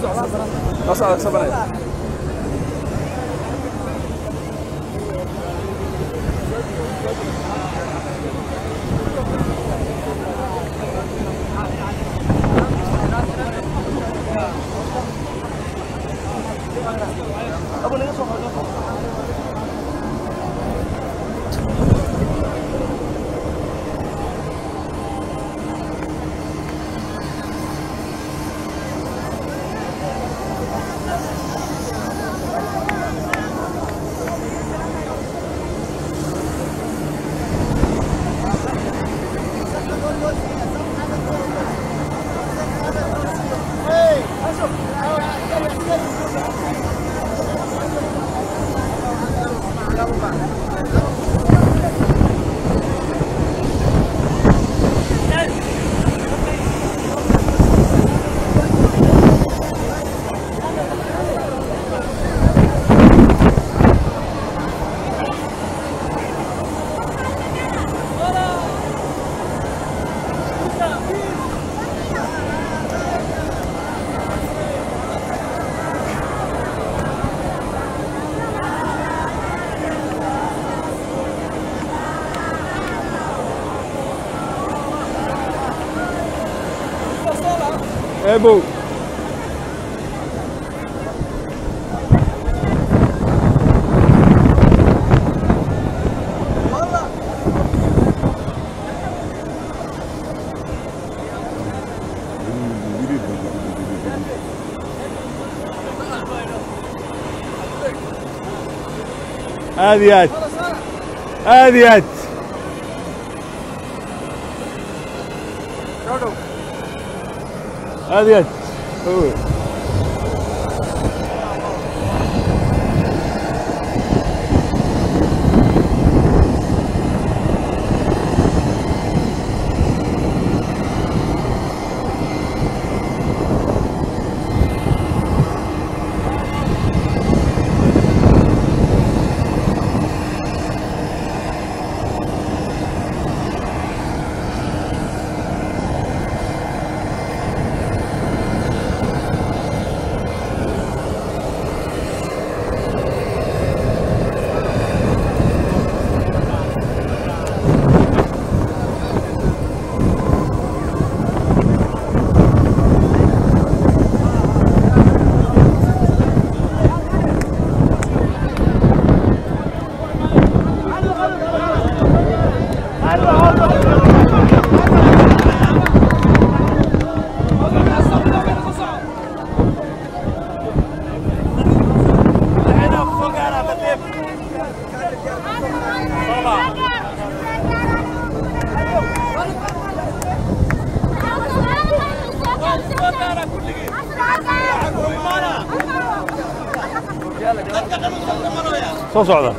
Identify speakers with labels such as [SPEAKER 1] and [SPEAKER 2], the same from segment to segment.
[SPEAKER 1] eebow aad iyo aad aad iyo aad aad iyo aad Oh. soo socda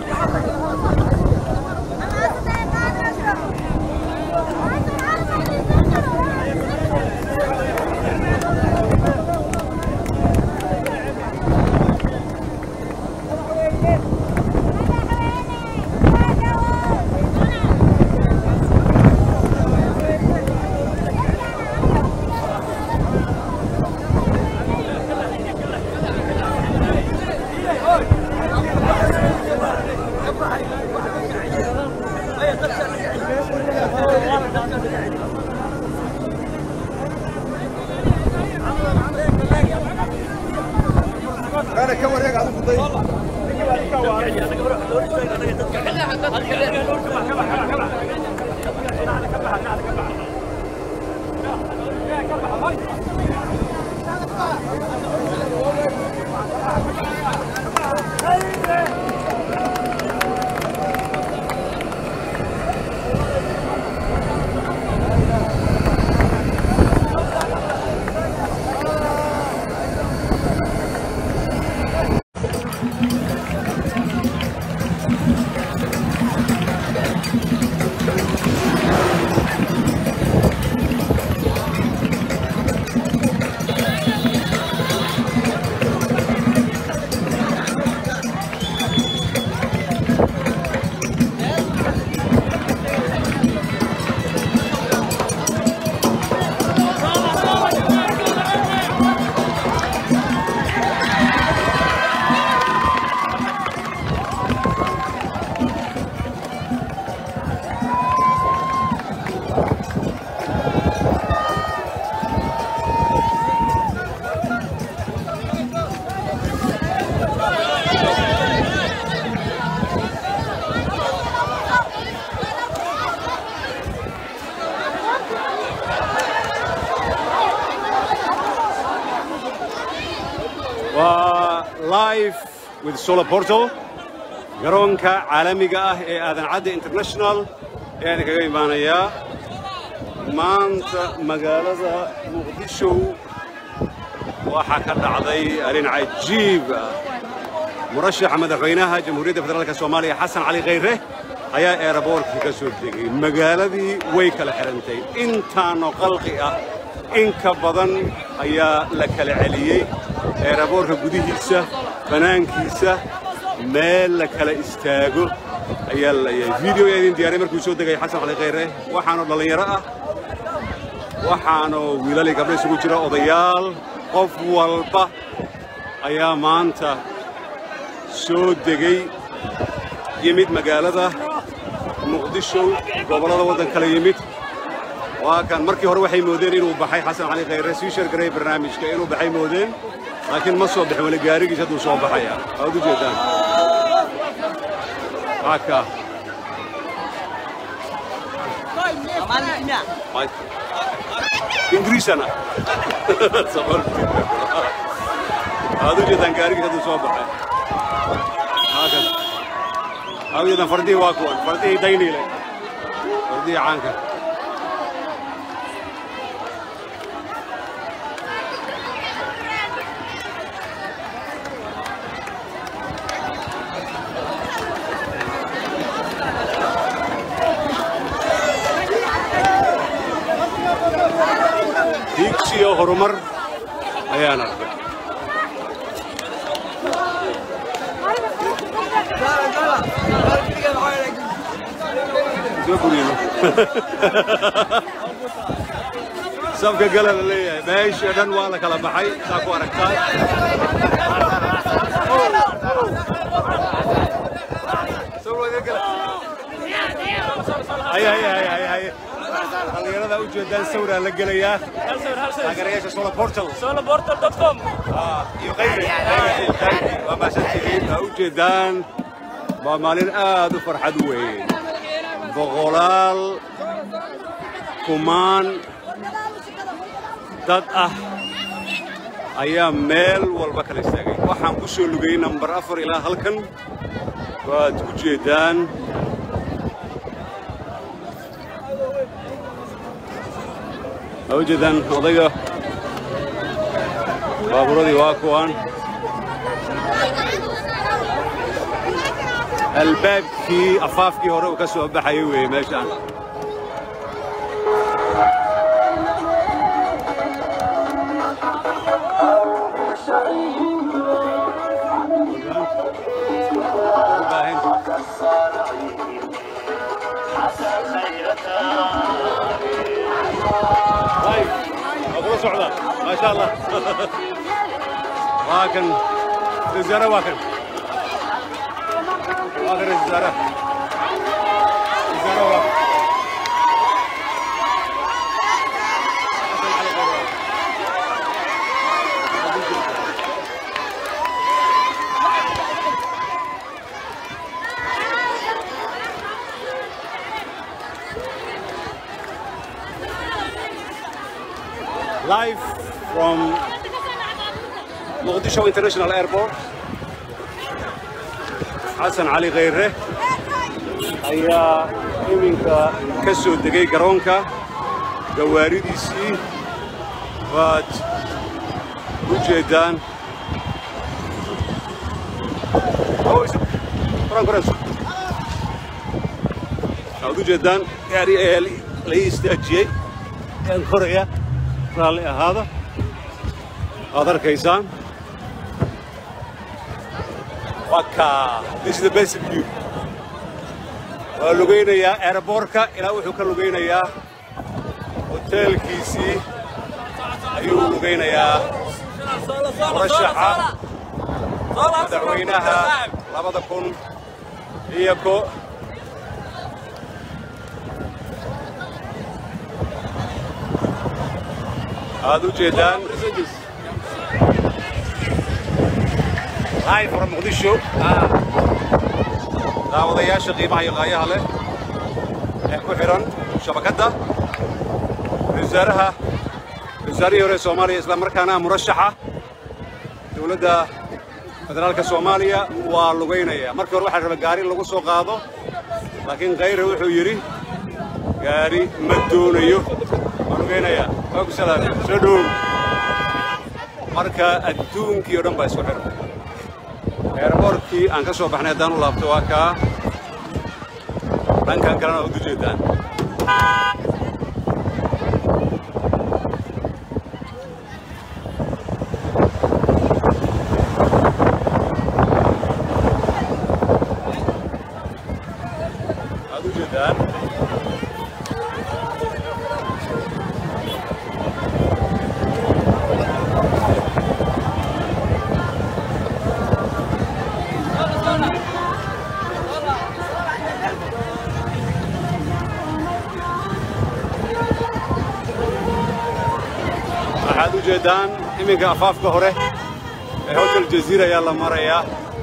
[SPEAKER 2] live with solar portal garoonka caalamiga ah ee aadan cadde international ayaan kaga imaanayaa maanta magaalada muqdisho waxaa ka dhacday arrin cajiib ah murashaxa madaxweynaha jamhuuriyadda federaalka soomaaliya xasan cali khayre ayaa eeraboorkii ka soo degay magaaladii way kala xidhantay intaanoo qalqi ah in ka badan ayaa la kala celiyey eeraboorka gudihiisa bannaankiisa meel la kala istaago ayaa layahay video yaa idin diyaaray markuu soo degay xasan cali khayre waxaanoo dhallinyaro ah waxaanoo wiilali gabdha isugu jira odayaal qof walba ayaa maanta soo degay yimid magaalada muqdisho gobollada waddan kala yimid waa kan markii hore waxay moodeen inuu baxay xasan cali khayre sii shargaray barnaamijka inuu baxay moodeen laakiin ma soo bixin weli gaarigiis hadduu soo baxaya waad u jeedaan waa ka ingiriisana waad u jeedaan gaarigiis hadduu soo baxay waa kan waad u jeedaan fardihii waa kuwan fardihii dayniile fardihii caanka hiigsiyo horumar ayaan arkay soo guriyno safka gala la leeyahay meesha dhan waa la kala baxay saa ku aragtaan hay hay hay hay hay dhalinyarada u jeedaan sawraa la gelayaa taageerayaasha solar portal
[SPEAKER 3] soloportal.com
[SPEAKER 2] iyo qayre waa mahadsantihiin aa u jeedaan waa maalin aad u farxad weyn boqolaal kumaan dad ah ayaa meel walba kala istaagay waxaan ku soo lugayey nambar afar ilaa halkan waad u jeedaan aa u jeedaan odayga baabuuradii waa kuwaan albaabkii afaafkii hore uu ka soo baxayay weeye meeshaan طيب أقول سعودة ما شاء الله واكن الزيارة واكن واكن الزيارة الزيارة واكن live from Mogadishu International Airport. xasan cali khayre ayaa iminka ka soo degay garoonka gawaaridiisii waad u jeedaan waad u jeedaan gaari ayaa la ii istaajiyey aan koraya raalli ahaada waad arkaysaan waka this is the best view waa lugaynayaa airbortka ilaa wuxuu ka lugaynayaa hoteelkiisii ayuu lugaynayaa murashaxa madaxweynaha labada kun iyo ko aad u jeedaan live from muqdisho daawadayaasha qiimaha iyo qaayaha leh ee ku xidhan shabakadda wasaaraha wasaarihii hore soomaaliya isla markaana murashaxa dowladda federaalka soomaaliya waa lugaynaya markii hore waxaa raba gaari in lagu soo qaado laakiin khayre wuxuu yidhi gaari ma doonayo waa lugaynaya waa ku salaamay soo dhowow marka adduunkii oo dhan baa isku xirmay eerboorkii aan ka soo baxnay haddaan u laabto waa kaa dhankan kalena waa u dujeedaan waad ujeedaan waxaad u jeeddaan iminka afaafka hore ee hotel jaziira ayaa la marayaa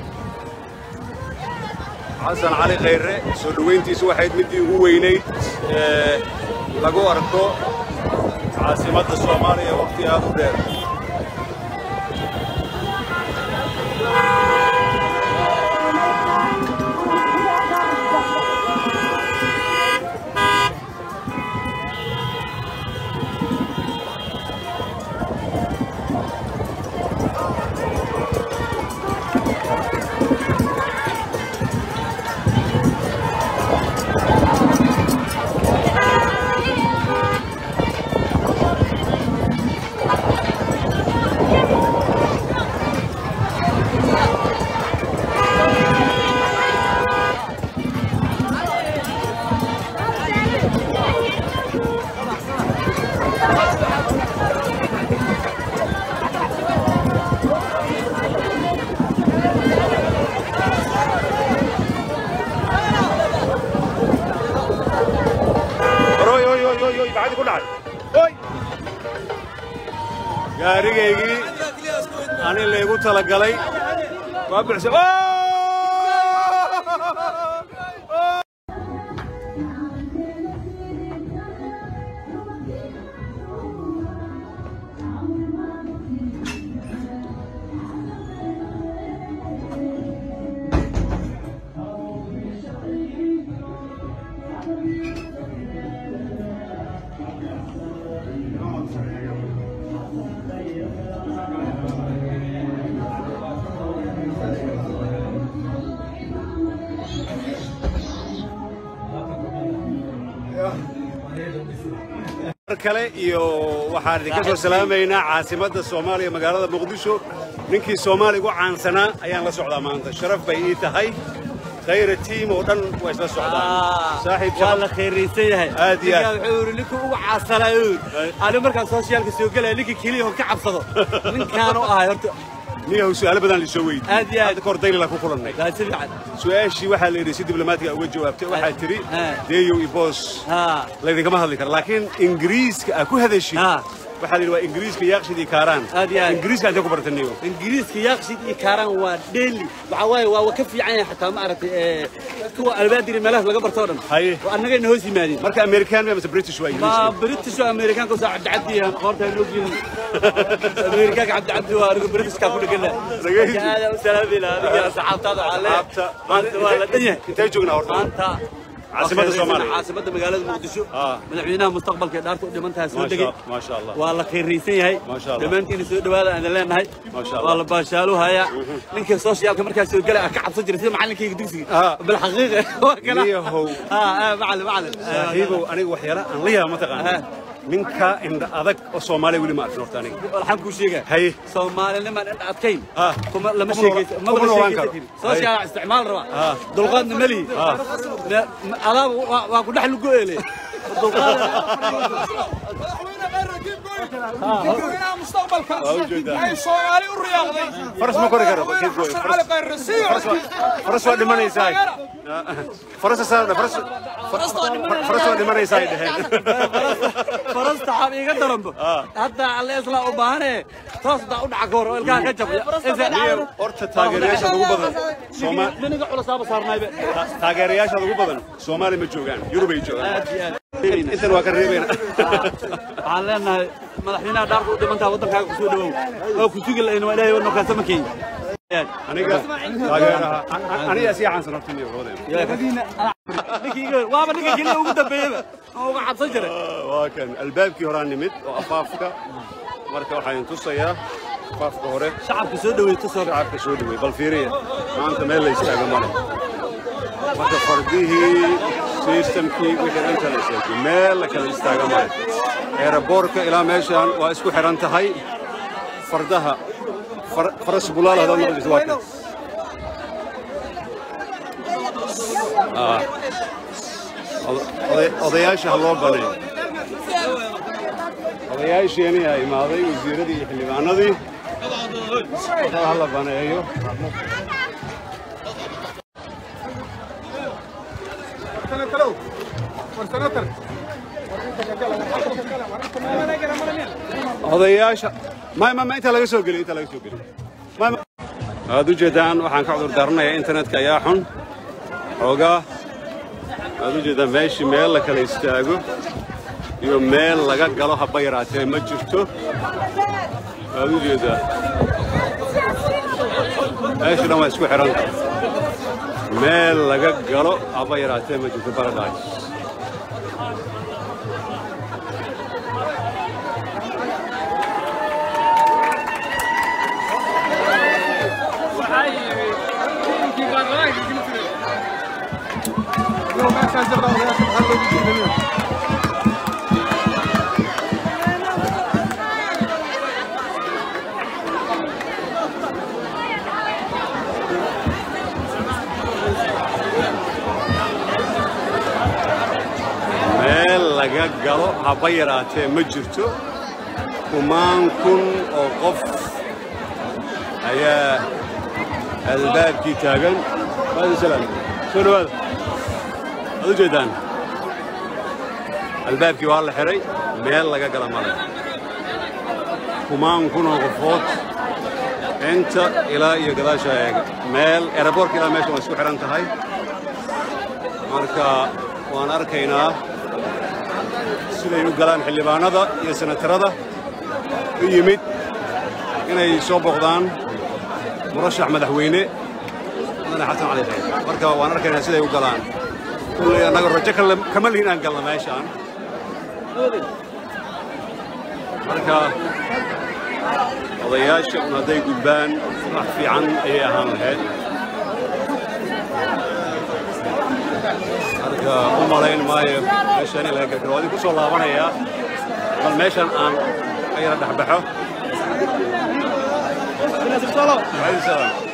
[SPEAKER 2] xasan cali khayre soo dhowayntiisu waxayd middii ugu weynayd ee lagu arko caasimadda soomaaliya wakhti aad u dheer Oy, oy, oy, oy, oy, gacanta ku dhacay. Oy! gaarigaygii ani laygu talagalay waa buuxsa mar kale iyo waxaan idinka soo salaamaynaa caasimadda soomaaliya magaalada muqdisho ninkii soomaali ugu caansanaa ayaan la socdaa maanta sharaf bay ii tahay khayra tiim oo dhan waa isla socdaan saaxiib
[SPEAKER 1] waa
[SPEAKER 2] shaqo
[SPEAKER 1] la khayraysan yahay
[SPEAKER 2] Aad iyo aad.
[SPEAKER 1] Ninkaan wuxuu yidhi ninkuu ugu caasanayo ani markaan soosiyaalka soo gelaya ninkii keliya hon ka cabsado ninkaanu ahay horta
[SPEAKER 2] niyahow su'aalo badan lisoo weydiiyey
[SPEAKER 1] Aad iyo aad.
[SPEAKER 2] hadda kahor daylila ku kulannay
[SPEAKER 1] waa si fiican
[SPEAKER 2] su-aashii waxaa la yidhi si diblomaatiga uga jawaabtay waxaa tidhi
[SPEAKER 1] Ah.
[SPEAKER 2] deeyow iyo boos
[SPEAKER 1] haa
[SPEAKER 2] laydinkama hadli karo laakiin ingiriiska aa ku hadashid
[SPEAKER 1] Ah.
[SPEAKER 2] waxaa la yidhi waa ingiriiska yaaqshid iyo kaaraan
[SPEAKER 1] Aad iyo aad.
[SPEAKER 2] ingiriiska intee ku barataniyo
[SPEAKER 1] ingiriiska yaaqshid iyo kaaraan waa dheeli waxaa waaye waa waa ka fiican yahay xataa ma aragtay ee, kuwa albaadiri meelahaas laga barto oo dhan
[SPEAKER 2] Haye.
[SPEAKER 1] oo annagayna hoos yimaadeen
[SPEAKER 2] marka american mise british waa
[SPEAKER 1] ma
[SPEAKER 2] ingiriiska
[SPEAKER 1] british oo amerikaanka usoo cabdicabdi yahan qoorta loo gelin amerikaanka cabdicabdi waa anigu britishka ku dhegana
[SPEAKER 2] Dhagaysi.
[SPEAKER 1] aada u salaami lahaa adiga asxaabtaada waxaa leeyahay
[SPEAKER 2] Asxaabta.
[SPEAKER 1] maanta waa la dhan yahay
[SPEAKER 2] intee joognaa horta
[SPEAKER 1] maanta
[SPEAKER 2] Caasimadda Soomaaliya.
[SPEAKER 1] caasimadda magaalada muqdisho
[SPEAKER 2] Ah.
[SPEAKER 1] madaxweynaha mustaqbalka ee dhaarta u dhiman tahay soo
[SPEAKER 2] Maasha-
[SPEAKER 1] degay
[SPEAKER 2] maasha Allah.
[SPEAKER 1] waa la khayraysan yahay
[SPEAKER 2] Maasha Allah.
[SPEAKER 1] dhammaantiina soo dhawaada aan leenahay
[SPEAKER 2] Maasha Allah.
[SPEAKER 1] waa la baashaaluhaya ninka soosiyaalka markaa soo gelay aan ka cabsan jiray sida macalinkayga dugsiga
[SPEAKER 2] Ah.
[SPEAKER 1] bilxaqiiqa waa kala
[SPEAKER 2] Niyahow.
[SPEAKER 1] ah macalin macalin
[SPEAKER 2] saaxiibow aniga waxyaala aan la yaaba mataqaana
[SPEAKER 1] Ah.
[SPEAKER 2] ninka indha adag oo soomaaliya weli ma arkin horta aniga
[SPEAKER 1] waxaan kuu sheegaa
[SPEAKER 2] Haye.
[SPEAKER 1] soomaalinimaan indha adkayn
[SPEAKER 2] Ah.
[SPEAKER 1] kuma lama
[SPEAKER 2] Kuma
[SPEAKER 1] sheegaysa
[SPEAKER 2] noola-
[SPEAKER 1] maba
[SPEAKER 2] kuma
[SPEAKER 1] la
[SPEAKER 2] noolaan
[SPEAKER 1] sheegaysa
[SPEAKER 2] karo.
[SPEAKER 1] karin sooshiyaa isticmaal
[SPEAKER 2] Ah.
[SPEAKER 1] rabaa dulqaadna melihi adaaba waa- waa ku dhex lugo ele
[SPEAKER 3] madaxweynaha mustaqbalka
[SPEAKER 2] Waa u jeedaa.
[SPEAKER 3] ay soomaali u riyaaqday
[SPEAKER 2] faras ma kori karo
[SPEAKER 3] Madaxweyne
[SPEAKER 2] keed gooyo.
[SPEAKER 3] xasan
[SPEAKER 2] Faras-
[SPEAKER 3] cali khayre sii
[SPEAKER 2] faras waa- faras waa dhimanaysaa faras saa- faras faras waa dhimanaysaa ay dheheen
[SPEAKER 1] farasta xab iga daranbo hadda alle isla u baahane toos daa u dhaca ka hor oo ilkaha ka jabya
[SPEAKER 2] Niyow, horta taageerayaashaada ugu badan Sooma-
[SPEAKER 1] miniga culusaaba saarnaybe
[SPEAKER 2] ta- taageerayaashaada ugu badan soomaali ma joogaan yurub ay joogaan
[SPEAKER 1] aad iyo aad
[SPEAKER 2] intan waa ka reebayna
[SPEAKER 1] waxaan leenahay madaxweynaha dhaarka u dhimantaa waddankaaga kusoo dhawow oo ku sugi lahayn waa ilaahay wadno kaasama keenya
[SPEAKER 2] aniga taageeraha aniga sii caansan horta niyo wadeen
[SPEAKER 1] waaba ninka keliya ugu dambeeyaba oo uga cabsan jiray
[SPEAKER 2] waa kan albaabkii horaa nimid oo afaafka marka waxaan tusayaa afaafka hore
[SPEAKER 1] shacabka soo dhaweeyay tusoo
[SPEAKER 2] shacabka soo dhawey bal fiiriya maanta meel la istaaga male marka fardihii systemkii wixii inta la istaagay meel la kala istaaga male eeraboorka ilaa meeshaan waa isku xiran tahay fardaha far- faras bulaal haddaad maqlayso waa kan Ah. Oda- oday- odayaasha ha loo baneeyo odayaasheeni aa imaaday wasiiradii iyo xildhibaanadii waxaa ha la baneeyo odayaasha may ma ma intaa laga soo geliy intaa laga soo geliy may ma- aad u jeedaan waxaan ka cudur daaranayaa internetka ayaa xun xoogaa aad u jeedaan meeshii meel la kala istaago iyo meel laga galo haba yaraatee ma jirto aad u jeedaa meeshii dhan waa isku xihan tahay meel laga galo haba yaraatee ma jirto paradise meel laga galo haba yaraatee ma jirto kumaan kun oo qof ayaa albaabkii taagan salaam soo dhawaada waad u jeedaan albaabkii waa la xihay meel laga gala male kumaan kun oo qofood inta ilaa iyo gadaasha eega meel eraboorka ilaa meesha waa isku xihan tahay marka waan arkaynaa siday u galaan xildhibaanada iyo senatarada u yimid inay soo boqdaan murashax madaxweyne mudane xasan cali khayr marka waan arkaynaa siday u galaan kulley annaga rajo kale- kama lihin aan galna meeshaan marka odayaasha un hadday gudbaan wax fiican ayay ahaan lahayd marka u malayn maayo meeshaan in laga gargaro waa idin ku soo laabanayaa bal meeshan aan ka yara dhexbaxo Waalaikum salaam.